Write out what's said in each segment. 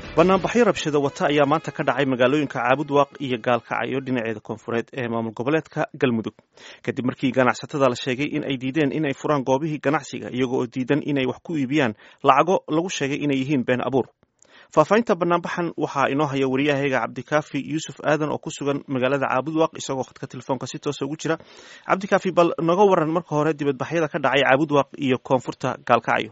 banaanbaxyo rabshado wata ayaa maanta ka dhacay magaalooyinka caabudwaaq iyo gaalkacyo dhinaceeda koonfureed ee maamul goboleedka galmudug kadib markii ganacsatada la sheegay in ay diideen in ay furaan goobihii ganacsiga iyagoo oo diidan inay wax ku iibiyaan lacago lagu sheegay inay yihiin been abuur faahfaahinta banaanbaxan waxaa inoo haya wariyahayga cabdikaafi yuusuf aadan oo ku sugan magaalada caabudwaaq isagoo khadka telefoonka si toosa ugu jira cabdikaafi bal noga waran marka hore dibadbaxyada ka dhacay caabudwaaq iyo koonfurta gaalkacyo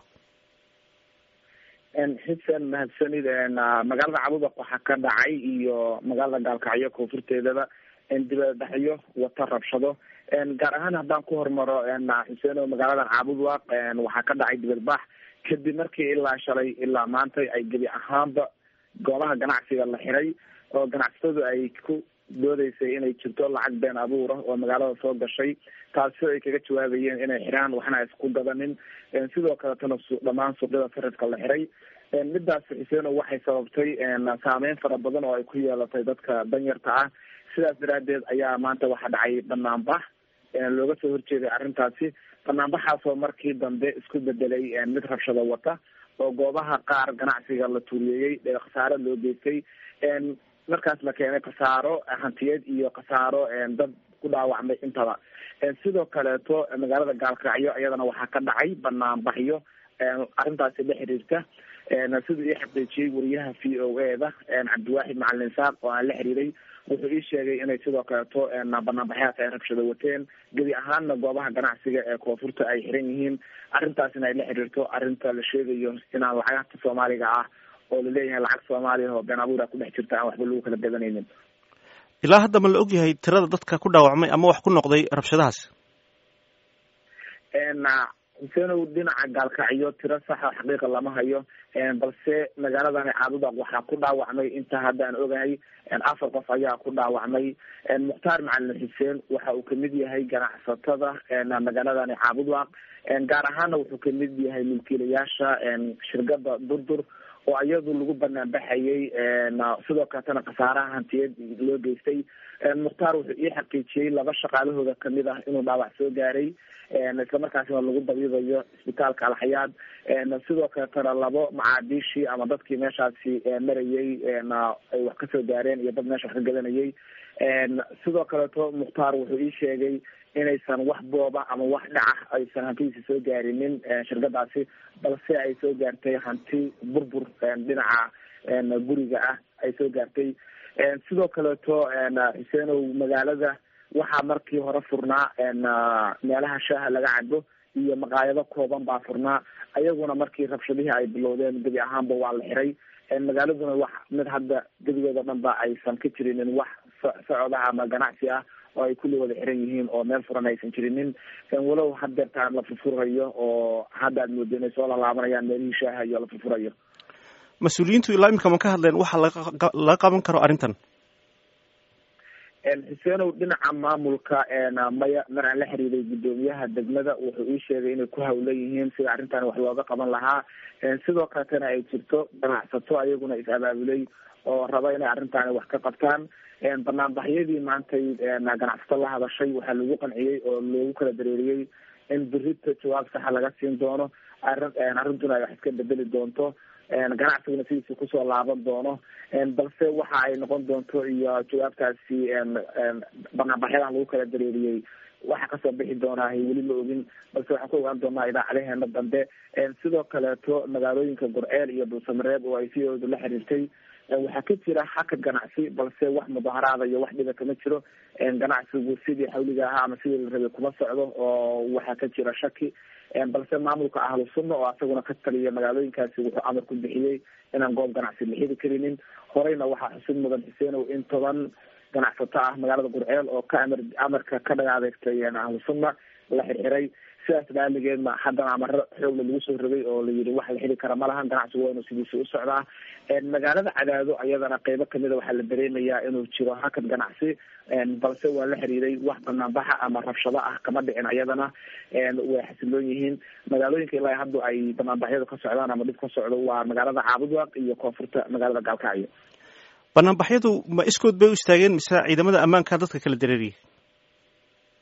xuseen mahadsanid magaalada cabudaq waxaa ka dhacay iyo magaalada gaalkacyo koonfurteedaba dibadbaxyo wata rabshado gaar ahaan haddaan ku hormaro xuseen oo magaaladan caabudwaaq waxaa ka dhacay dibadbax kadib markii ilaa shalay ilaa maanta ay gebi ahaanba goobaha ganacsiga la xiray oo ganacsatadu ay ku doodeysay inay jirto lacag been abuura oo magaalada soo gashay taasi ay kaga jawaabayeen inay xiraan waxna isku gadanin sidoo kaletana dhamaan suuqyada sarifka la xiray midaas xuseeno waxay sababtay saameyn fara badan oo ay ku yeelatay dadka danyarta ah sidaas daraadeed ayaa maanta waxaa dhacay banaanbax looga soo horjeeday arrintaasi banaanbaxaasoo markii dambe isku bedelay mid rabshado wata oo goobaha qaar ganacsiga la tuuriyeeyey khasaaro loo geystay markaas la keenay khasaaro hantiyeed iyo khasaaro dad ku dhaawacmay intaba sidoo kaleeto magaalada gaalkacyo iyadana waxaa ka dhacay banaanbaxyo arrintaasi la xiriirta siduu ii xaqiijiyey wariyaha v o a da cabdiwaaxid macalin saaq oo aan la xiriiray wuxuu ii sheegay inay sidoo kaleeto banaanbaxyaas ay rabshado wateen gebi ahaanna goobaha ganacsiga ee koonfurta ay xiran yihiin arrintaasina ay la xiriirto arrinta la sheegayo inaan lacagta soomaaliga ah oo laleeyahay lacag soomaaliya oo been abuura kudhex jirta aan waxba lagu kala gadanaynin ilaa hadda ma la ogyahay tirada dadka ku dhaawacmay ama wax ku noqday rabshadahaas xuseenow dhinaca gaalkacyo tiro saxa xaqiiqa lama hayo balse magaaladani caabudaq waxaa ku dhaawacmay inta hadda aan ogahay afar qof ayaa ku dhaawacmay mukhtaar macalin xuseen waxa uu kamid yahay ganacsatada magaaladani caabudaq gaar ahaana wuxuu kamid yahay milkiilayaasha shirkada durdur oo iyadu lagu banaan baxayay sidoo kaletana khasaaraha hantiyeed loo geystay mukhtaar wuxuu ii xaqiijiyey laba shaqaalahooda kamid ah inuu dhaawac soo gaaray islamarkaasina lagu dabiibayo isbitaalka alxayaad sidoo kaletana labo macaadiishii ama dadkii meeshaasi marayay ay wax kasoo gaareen iyo dad meesha wax ka gadanayay sidoo kaleeto mukhtaar wuxuu ii sheegay inaysan wax booba ama wax dhaca aysan hantidiisa soo gaarinin shirkadaasi balse ay soo gaartay hanti burbur dhinaca guriga ah ay soo gaartay sidoo kaleeto xuseenow magaalada waxaa markii hore furnaa meelaha shaaha laga cabo iyo maqaayado kooban baa furnaa ayaguna markii rabshadihii ay bilowdeen gebi ahaanba waa la xiray magaaladuna wax mid hadda gebigeeda dhan ba aysan ka jirinin wax socoda ama ganacsi ah oo ay kulli wada xiran yihiin oo meel furan aysan jirinin walow hadeertaan la furfurayo oo hadda aad moodo inay soo lalaabanayaan meelihii shaaha iyo la furfurayo mas-uuliyiintu ilaa imika ma ka hadleen waxa laga qaban karo arrintan xuseenow dhinaca maamulka maya mar aan la xiriiray guddoomiyaha degmada wuxuu ii sheegay inay ku hawlan yihiin sida arrintan wax looga qaban lahaa sidoo kaletana ay jirto ganacsato ayaguna is abaabulay oo raba inay arrintaani wax ka qabtaan banaanbaxyadii maantay ganacsato la hadashay waxaa lagu qanciyey oo loogu kala dareeriyey in birita jawaab saxa laga siin doono arrin arrintuna ay wax iska bedeli doonto ganacsiguna sidiisa kusoo laaban doono balse waxa ay noqon doonto iyo jawaabtaasi banaanbaxyadan lagu kala dareeriyey waxa kasoo bixi doonaa weli ma ogin balse waxaan ku ogaan doonaa idaacadaheena dambe sidoo kaleeto magaalooyinka gorceel iyo dhuusamareeb oo ay siyoodu la xiriirtay waxaa ka jira hakad ganacsi balse wax mudaharaada iyo wax dhiba kama jiro ganacsigu sidii xawliga ahaa ama sidii la rabay kuma socdo oo waxaa ka jira shaki balse maamulka ahlu sunna oo asaguna ka taliya magaalooyinkaasi wuxuu amar ku bixiyey inaan goob ganacsi la xiri karinin horeyna waxaa xusid mudan xuseenow in toban ganacsato ah magaalada gurceel oo ka amar amarka ka dhaga adeegtay ahlu sunna la xirxiray sidaas daaligeedna haddana amaro xoogla lagu soo rogay oo la yidhi wax la xiri kara ma lahan ganacsigu waa inuu sidiisa u socdaa magaalada cadaado ayadana qeybo kamida waxaa la dareemayaa inuu jiro hakad ganacsi balse waa la xiriiray wax banaanbaxa ama rabshado ah kama dhicin ayadana way xasiloon yihiin magaalooyinka ilaa hadda ay banaanbaxyadu ka socdaan ama dhib ka socdo waa magaalada caabudwaaq iyo koonfurta magaalada gaalkacyo banaanbaxyadu ma iskood bay u istaageen mise ciidamada ammaanka dadka kala dareeriyay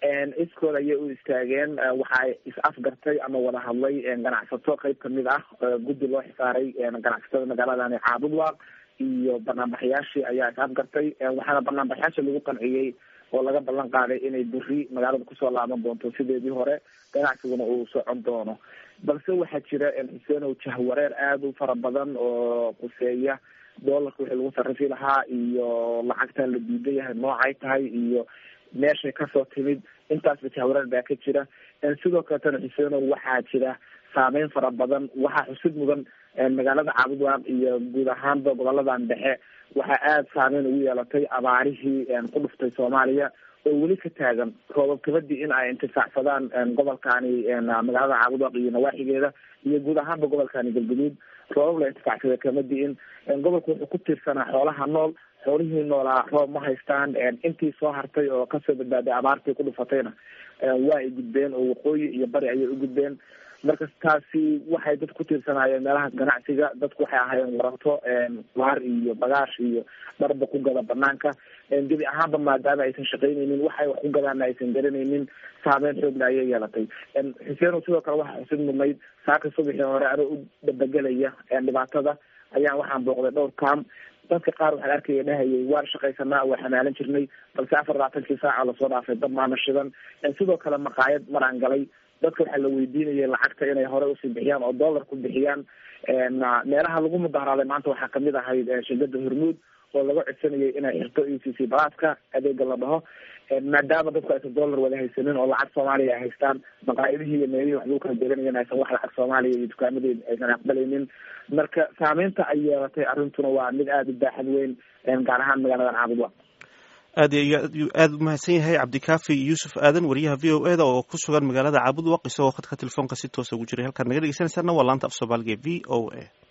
iskooda ayay u istaageen waxa is afgartay ama wada hadlay ganacsato qeyb kamid ah guddi loo xisaaray ganacsatada magaaladani caabudwaaq iyo banaanbaxyaashii ayaa is afgartay waxaana banaanbaxyaasha lagu qanciyey oo laga ballan qaaday inay beri magaalada kusoo laaban doonto sideedii hore ganacsiguna uu socon doono balse waxaa jira xuseenow jahwareer aada u fara badan oo quseeya doolarka wixii lagu sarrifi lahaa iyo lacagta la diidan yahay noocay tahay iyo meeshay kasoo timid intaasba jahwareer baa ka jira sidoo kaletana xuseenow waxaa jira saameyn fara badan waxaa xusid mudan magaalada caabudwaaq iyo guud ahaanba goboladan dhexe waxaa aada saameyn ugu yeelatay abaarihii ku dhuftay soomaaliya oo weli ka taagan roobab kabadii in ay intifaacsadaan gobolkani magaalada caabudwaaq iyo nawaaxigeeda iyo guud ahaanba gobolkani galguduud roobab la intifaacsada kamadi in gobolka wuxuu ku tiirsanaa xoolaha nool xoolihii noolaa roob ma haystaan intii soo hartay oo kasoo badbaaday abaartii ku dhufatayna waa ay gudbeen oo waqooyi iyo bari ayay u gudbeen marka taasi waxay dad ku tiirsanaayeen meelaha ganacsiga dadku waxay ahaayeen waranto waar iyo bagaash iyo dharba ku gada banaanka gebi ahaanba maadaama aysan shaqaynaynin waxay wax ku gadaana aysan garanaynin saameyn xoogna ayay yeelatay xuseen sidoo kale waxaa xusid mudnayd saaka subaxii hore anoo u dabagelaya dhibaatada ayaan waxaan booqday dhowr kaam dadka qaar waxaan arkaya dhahayay waan shaqaysanaa waa xamaalan jirnay balse afar labaatankii saaca lasoo dhaafay dad maana shidan sidoo kale maqaayad maraan galay dadka waxaa la weydiinayay lacagta inay hore usii bixiyaan oo dollar ku bixiyaan meelaha lagu mudaharaaday maanta waxaa kamid ahayd shirkada hormuud oo laga codsanayay inay xirto e c c balaadka adeega la dhaho maadaama dadku aysan dollar wada haysanin oo lacag soomaaliya ay haystaan maqaayadihii iyo meelihii wax lagu kala deganayeen aysan wax lacag soomaaliya iyo dukaamadii aysan aqbalaynin marka saameynta ay yeelatay arrintuna waa mid aada u baaxad weyn gaar ahaan magaaladan caabudwa aad aada u mahadsan yahay cabdikaafi yuusuf aadan wariyaha v o e da oo ku sugan magaalada caabudwaq isagoo khadka telefoonka si toosa ugu jiray halkaad naga dhegeysanaysaana waa laanta af soomaaliga v o a